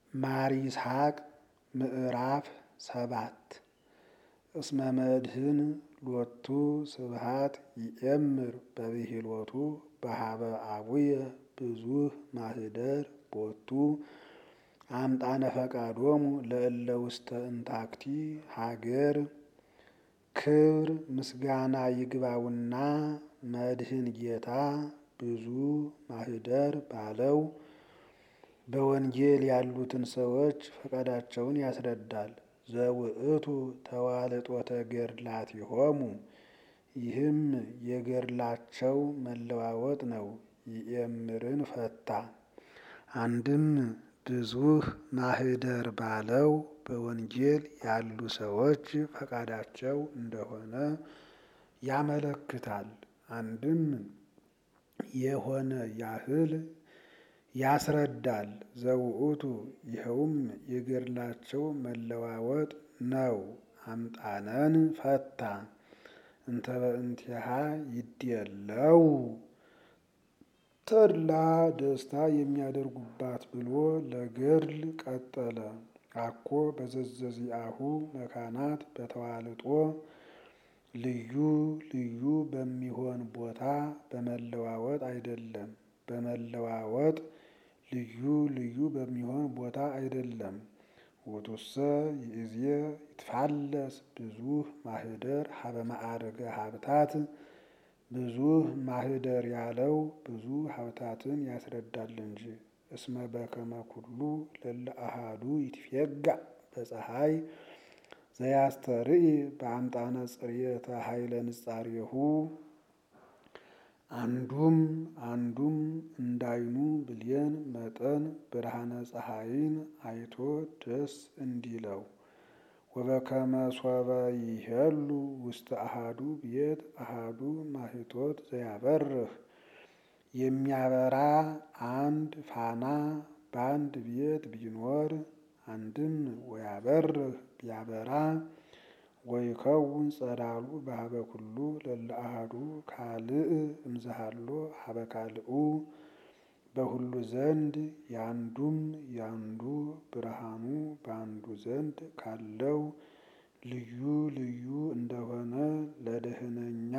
ማር ይስሐቅ ምዕራፍ ሰባት እስመ መድህን ሎቱ ስብሃት ይእምር በብሂሎቱ በሀበ አቡየ ብዙህ ማህደር ቦቱ አምጣነ ፈቃዶሙ ለእለ ውስተ እንታክቲ ሀገር ክብር ምስጋና ይግባውና መድህን ጌታ ብዙ ማህደር ባለው በወንጌል ያሉትን ሰዎች ፈቃዳቸውን ያስረዳል። ዘውእቱ ተዋልጦተ ገድላቲሆሙ ይህም የገድላቸው መለዋወጥ ነው። ይእምርን ፈታ አንድም ብዙህ ማህደር ባለው በወንጌል ያሉ ሰዎች ፈቃዳቸው እንደሆነ ያመለክታል። አንድም የሆነ ያህል ያስረዳል። ዘውእቱ ይኸውም የገድላቸው መለዋወጥ ነው። አምጣነን ፈታ እንተ በእንቲሃ ይድየለው ተድላ ደስታ የሚያደርጉባት ብሎ ለገድል ቀጠለ። አኮ በዘዘዚአሁ መካናት በተዋልጦ ልዩ ልዩ በሚሆን ቦታ በመለዋወጥ አይደለም። በመለዋወጥ ልዩ ልዩ በሚሆን ቦታ አይደለም። ውእቱሰ ይእዜ ይትፋለስ ብዙህ ማህደር ሀበ ማዕርገ ሀብታት ብዙህ ማህደር ያለው ብዙ ሀብታትን ያስረዳል እንጂ። እስመ በከመ ኩሉ ለለ አሃዱ ይትፌጋእ በፀሐይ ዘያስተርኢ በአምጣነ ጽርየተ ኃይለ ንጻሬሁ አንዱም አንዱም እንዳይኑ ብሌን መጠን ብርሃነ ፀሐይን አይቶ ደስ እንዲለው ወበከመ ሶበ ይሄሉ ውስተ አሃዱ ቤት አሃዱ ማህቶት ዘያበርህ የሚያበራ አንድ ፋና በአንድ ቤት ቢኖር አንድም ወያበርህ ቢያበራ ወይከውን ጸዳሉ በሀበ ኩሉ ለለ አሃዱ ካልእ እምዝሃሎ ሀበ ካልኡ በሁሉ ዘንድ ያንዱም ያንዱ ብርሃኑ በአንዱ ዘንድ ካለው ልዩ ልዩ እንደሆነ ለደህነኛ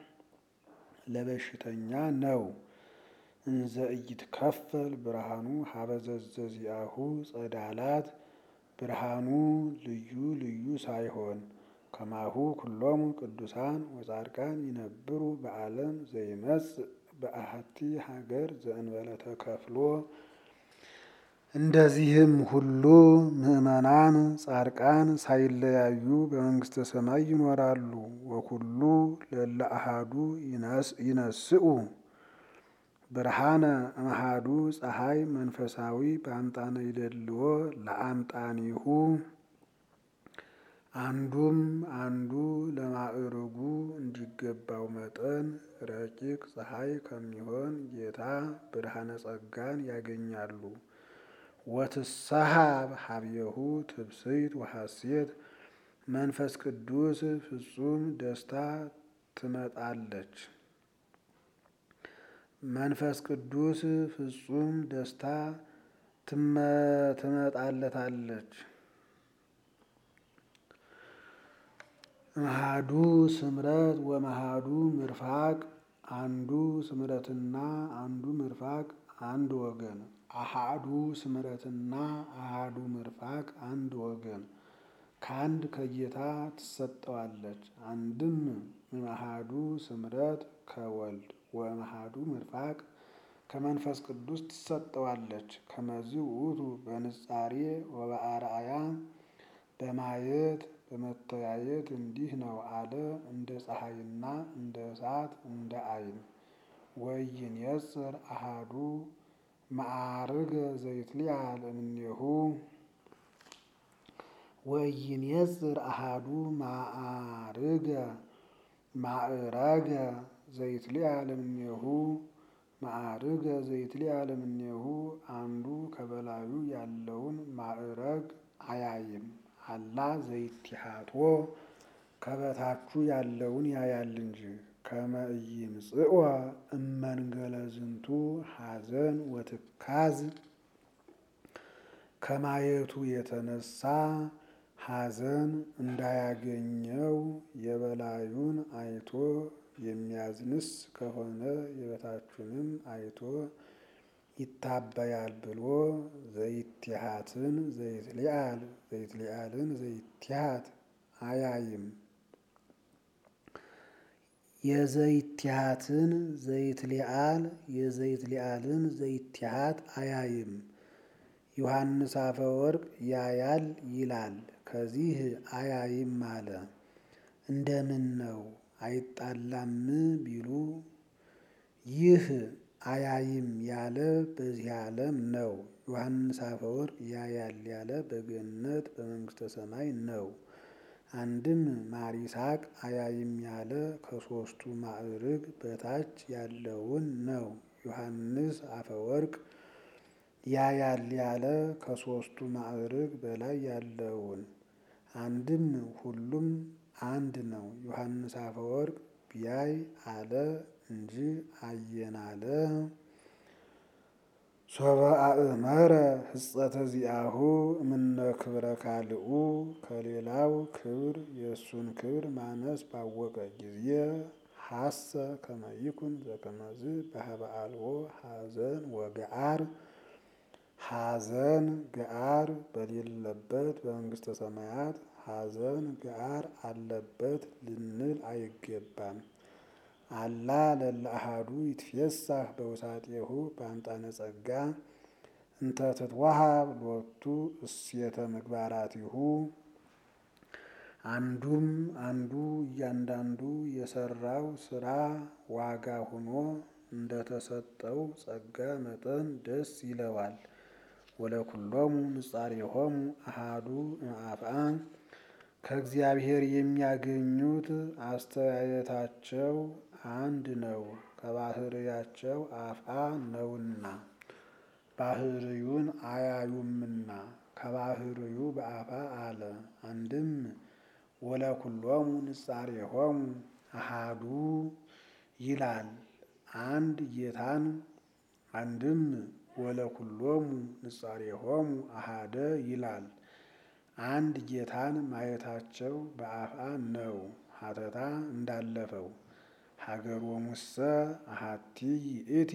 ለበሽተኛ ነው። እንዘ ኢይትከፈል ብርሃኑ ሀበ ዘዘዚአሁ ጸዳላት ብርሃኑ ልዩ ልዩ ሳይሆን ከማሁ ኩሎሙ ቅዱሳን ወጻድቃን ይነብሩ በዓለም ዘይመጽእ በአሐቲ ሀገር ዘእንበለ ተከፍሎ እንደዚህም ሁሉ ምዕመናን ጻድቃን ሳይለያዩ በመንግስተ ሰማይ ይኖራሉ። ወኩሉ ለለ አሃዱ ይነስኡ ብርሃነ እምአሃዱ ፀሐይ መንፈሳዊ በአምጣነ ይደልዎ ለአምጣኒሁ አንዱም አንዱ ለማዕርጉ እንዲገባው መጠን ረቂቅ ፀሐይ ከሚሆን ጌታ ብርሃነ ጸጋን ያገኛሉ። ወትሰሃብ ሀብየሁ ትብስይት ወሐሴት መንፈስ ቅዱስ ፍጹም ደስታ ትመጣለች። መንፈስ ቅዱስ ፍጹም ደስታ ትመጣለታለች። እምአሃዱ ስምረት ወመሃዱ ምርፋቅ አንዱ ስምረትና አንዱ ምርፋቅ አንድ ወገን አሃዱ ስምረትና አሃዱ ምርፋቅ አንድ ወገን ከአንድ ከጌታ ትሰጠዋለች። አንድም እምአሃዱ ስምረት ከወልድ ወእምአሃዱ ምርፋቅ ከመንፈስ ቅዱስ ትሰጠዋለች። ከመዝ ውእቱ በንጻሬ ወበአርአያ በማየት በመተያየት እንዲህ ነው አለ እንደ ፀሐይና እንደ እሳት እንደ አይን ወኢይንየጽር አሃዱ ማዕርገ ዘይትሊአል እምኔሁ ወኢይንየጽር አሃዱ ማዕርገ ማዕረገ ዘይትሊአል እምኔሁ ማዕርገ ዘይትሊአል እምኔሁ አንዱ ከበላዩ ያለውን ማዕረግ አያይም። አላ ዘይቲሃቶ ከበታቹ ያለውን ያያል እንጂ። ከመ ኢይምጽኦ እመንገለ ዝንቱ ሐዘን ወትካዝ ከማየቱ የተነሳ ሐዘን እንዳያገኘው የበላዩን አይቶ የሚያዝንስ ከሆነ የበታቹንም አይቶ ይታበያል ብሎ ዘይትሃትን ዘይትሊአል ዘይትሊአልን ዘይትሃት አያይም። የዘይትሃትን ዘይትሊአል የዘይትሊአልን ዘይትሃት አያይም። ዮሐንስ አፈወርቅ ያያል ይላል። ከዚህ አያይም አለ። እንደምን ነው አይጣላም ቢሉ ይህ አያይም ያለ በዚህ ዓለም ነው። ዮሐንስ አፈወርቅ ያያል ያለ በገነት በመንግስተ ሰማይ ነው። አንድም ማር ይስሐቅ አያይም ያለ ከሦስቱ ማዕርግ በታች ያለውን ነው። ዮሐንስ አፈወርቅ ያያል ያለ ከሦስቱ ማዕርግ በላይ ያለውን አንድም ሁሉም አንድ ነው። ዮሐንስ አፈወርቅ ቢያይ አለ እንጂ አየን አለ። ሶበ አእመረ ሕጸተ ዚአሁ እምነ ክብረ ካልኡ ከሌላው ክብር የእሱን ክብር ማነስ ባወቀ ጊዜ ሐሰ ከመ ይኩን ዘከመዝ በሀበ አልቦ ሐዘን ወገአር ሐዘን ገአር በሌለበት በመንግስተ ሰማያት ሐዘን ገአር አለበት ልንል አይገባም። አላ ለለ አሐዱ ይትፌሳህ በውሳጤሁ በአምጣነ ጸጋ እንተ ትትወሃብ ሎቱ እሴተ ምግባራቲሁ አንዱም አንዱ እያንዳንዱ የሰራው ስራ ዋጋ ሆኖ እንደተሰጠው ጸጋ መጠን ደስ ይለዋል። ወለኩሎሙ ንጻሬሆሙ አሃዱ እምአፍአ ከእግዚአብሔር የሚያገኙት አስተያየታቸው አንድ ነው፣ ከባህርያቸው አፍአ ነውና ባህርዩን አያዩምና ከባህርዩ በአፋ አለ። አንድም ወለኩሎሙ ንጻሬሆሙ አሃዱ ይላል አንድ ጌታን አንድም ወለኩሎሙ ንጻሬሆሙ አሃደ ይላል አንድ ጌታን ማየታቸው በአፍአ ነው። ሀተታ እንዳለፈው ሀገሮሙሰ አሃቲ ይእቲ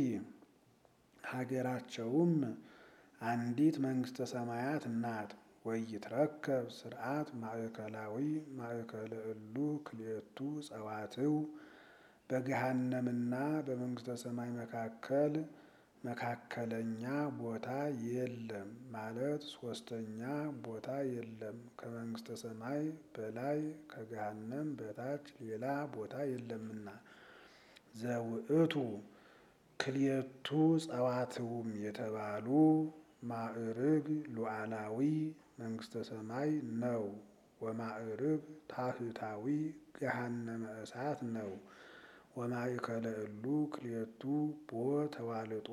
ሀገራቸውም አንዲት መንግስተ ሰማያት ናት። ወይትረከብ ስርዓት ማእከላዊ ማእከለ እሉ ክልኤቱ ጸዋትው በገሃነምና በመንግስተ ሰማይ መካከል መካከለኛ ቦታ የለም ማለት ሶስተኛ ቦታ የለም። ከመንግስተ ሰማይ በላይ ከገሃነም በታች ሌላ ቦታ የለምና ዘውእቱ ክልኤቱ ጸዋትውም የተባሉ ማዕርግ ሉዓላዊ መንግስተ ሰማይ ነው። ወማዕርግ ታህታዊ ገሃነመ እሳት ነው። ወማእከለ እሉ ክልኤቱ ቦ ተዋልጦ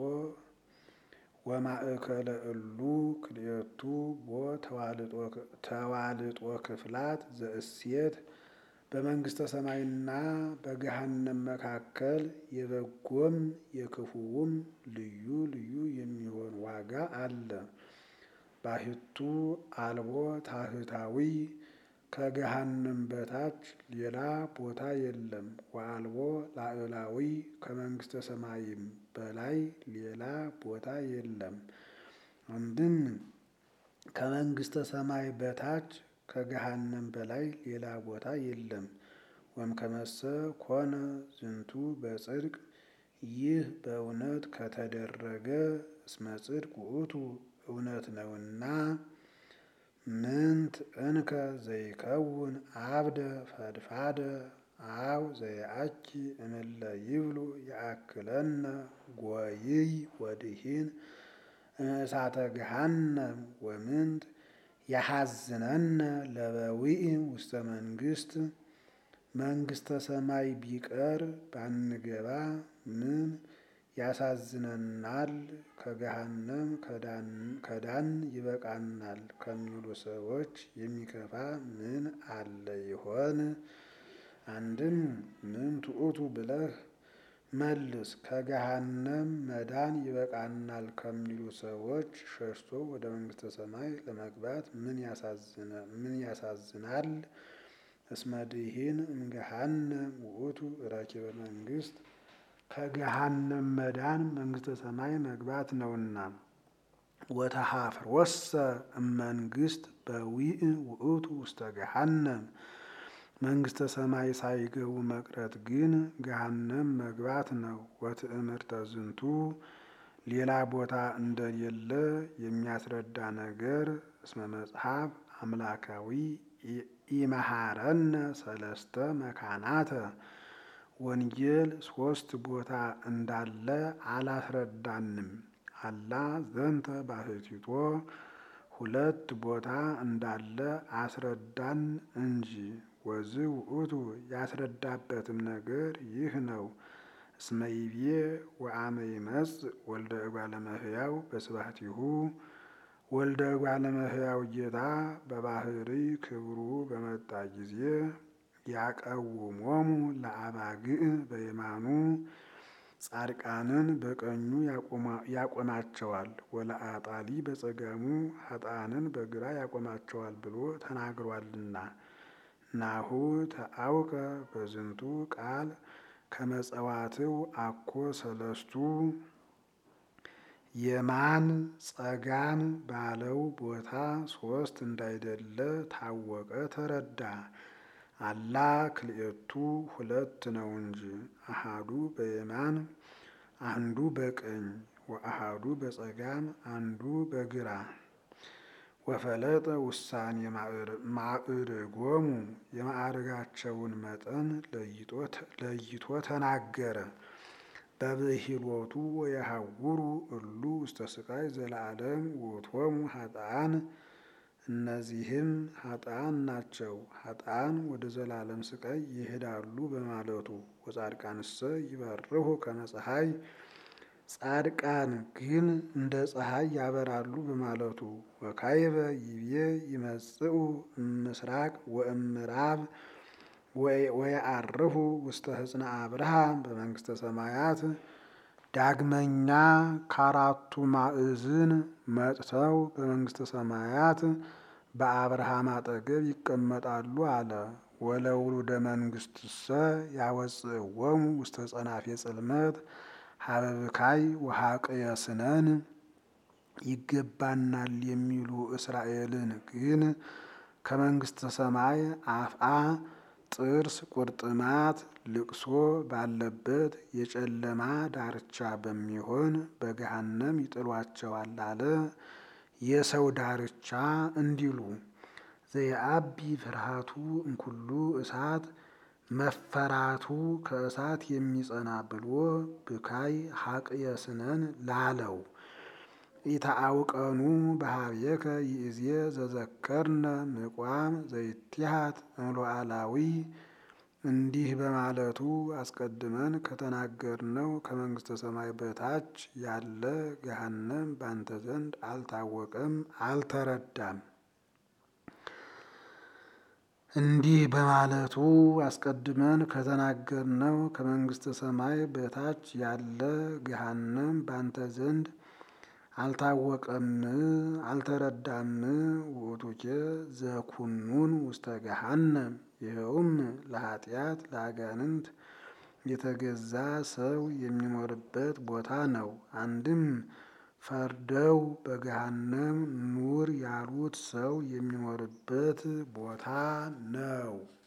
ወማእከለ እሉ ክልኤቱ ቦ ተዋልጦ ክፍላት ዘእሴት በመንግስተ ሰማይና በገሃነም መካከል የበጎም የክፉውም ልዩ ልዩ የሚሆን ዋጋ አለ። ባሕቱ አልቦ ታህታዊ ከገሃነም በታች ሌላ ቦታ የለም። ወአልቦ ላዕላዊ ከመንግስተ ሰማይም በላይ ሌላ ቦታ የለም። አንድም ከመንግስተ ሰማይ በታች ከገሃነም በላይ ሌላ ቦታ የለም። ወእምከመሰ ኮነ ዝንቱ በጽድቅ ይህ በእውነት ከተደረገ እስመ ጽድቅ ውእቱ እውነት ነውና ምንት እንከ ዘይከውን አብደ ፈድፋደ አው ዘየአኪ እምለ ይብሉ የአክለነ ጐይይ ወድኂን እምእሳተ ገሃነም ወምንት ያሐዝነነ ለበዊዕ ውስተ መንግስት መንግስተ ሰማይ ቢቀር ባንገባ ምን ያሳዝነናል? ከገሃነም ከዳን ይበቃናል ከሚሉ ሰዎች የሚከፋ ምን አለ ይሆን? አንድም ምን ትዑቱ ብለህ መልስ ከገሃነም መዳን ይበቃናል ከሚሉ ሰዎች ሸሽቶ ወደ መንግስተ ሰማይ ለመግባት ምን ያሳዝናል? እስመ ድኂን እምገሃነም ውእቱ ረኪበ መንግስት ከገሃነም መዳን መንግስተ ሰማይ መግባት ነውና። ወተሃፍሮሰ እመንግስት በዊእ ውእቱ ውስተ ገሃነም መንግስተ ሰማይ ሳይገቡ መቅረት ግን ገሃነም መግባት ነው። ወትእምርተ ዝንቱ ሌላ ቦታ እንደሌለ የሚያስረዳ ነገር እስመ መጽሐፍ አምላካዊ ኢመሃረነ ሰለስተ መካናተ ወንጌል ሶስት ቦታ እንዳለ አላስረዳንም። አላ ዘንተ ባሕቲቶ ሁለት ቦታ እንዳለ አስረዳን እንጂ። ወዝ ውእቱ ያስረዳበትም ነገር ይህ ነው። እስመ ይቤ ወአመ ይመጽእ ወልደ እጓለ እመሕያው በስብሐቲሁ ወልደ እጓለ እመሕያው ጌታ በባህሪ ክብሩ በመጣ ጊዜ ያቀውሞሙ ለአባግዕ በየማኑ ጻድቃንን በቀኙ ያቆማቸዋል፣ ወለአጣሊ በጸጋሙ ኃጥአንን በግራ ያቆማቸዋል ብሎ ተናግሯልና። ናሁ ተአውቀ በዝንቱ ቃል ከመጸዋትው አኮ ሰለስቱ የማን ጸጋም ባለው ቦታ ሶስት እንዳይደለ ታወቀ ተረዳ። አላ ክልኤቱ ሁለት ነው እንጂ አሃዱ በየማን አንዱ በቀኝ ወአሃዱ በጸጋም አንዱ በግራ ወፈለጠ ውሳኔ ማዕርጎሙ የማዕርጋቸውን መጠን ለይቶ ተናገረ። በብሂሎቱ ወየሐውሩ እሉ ውስተ ስቃይ ዘለዓለም ውእቶሙ ኃጥአን እነዚህም ኃጥአን ናቸው፣ ኃጥአን ወደ ዘላለም ስቃይ ይሄዳሉ በማለቱ ወጻድቃንሰ ይበርሁ ከመ ፀሐይ ጻድቃን ግን እንደ ፀሐይ ያበራሉ በማለቱ ወካይበ ይቤ ይመጽኡ እምስራቅ ወእምዕራብ ወየዐርፉ ውስተ ሕፅነ አብርሃም በመንግስተ ሰማያት ዳግመኛ ከአራቱ ማዕዝን መጥተው በመንግስተ ሰማያት በአብርሃም አጠገብ ይቀመጣሉ አለ። ወለውሉደ መንግስትሰ ያወፅእዎሙ ውስተ ጸናፌ ጽልመት ሀበብካይ ወሀቅየ ስነን ይገባናል የሚሉ እስራኤልን ግን ከመንግስተ ሰማይ አፍአ ጥርስ ቁርጥማት ልቅሶ ባለበት የጨለማ ዳርቻ በሚሆን በገሃነም ይጥሏቸዋል አለ። የሰው ዳርቻ እንዲሉ ዘየአቢ ፍርሃቱ እምኩሉ እሳት መፈራቱ ከእሳት የሚጸና ብሎ ብካይ ሀቅየ ስነን ላለው ኢታአውቀኑ በሀቤከ ይእዜ ዘዘከርነ ምቋም ዘይትሃት እምሎአላዊ እንዲህ በማለቱ አስቀድመን ከተናገርነው ከመንግስተ ሰማይ በታች ያለ ገሃነም ባንተ ዘንድ አልታወቀም፣ አልተረዳም። እንዲህ በማለቱ አስቀድመን ከተናገርነው ከመንግስተ ሰማይ በታች ያለ ገሃነም ባንተ ዘንድ አልታወቀም፣ አልተረዳም። ውእቱኬ ዘኩኑን ውስተ ገሃነም ይኸውም ለኃጢአት ለአጋንንት የተገዛ ሰው የሚኖርበት ቦታ ነው። አንድም ፈርደው በገሃነም ኑር ያሉት ሰው የሚኖርበት ቦታ ነው።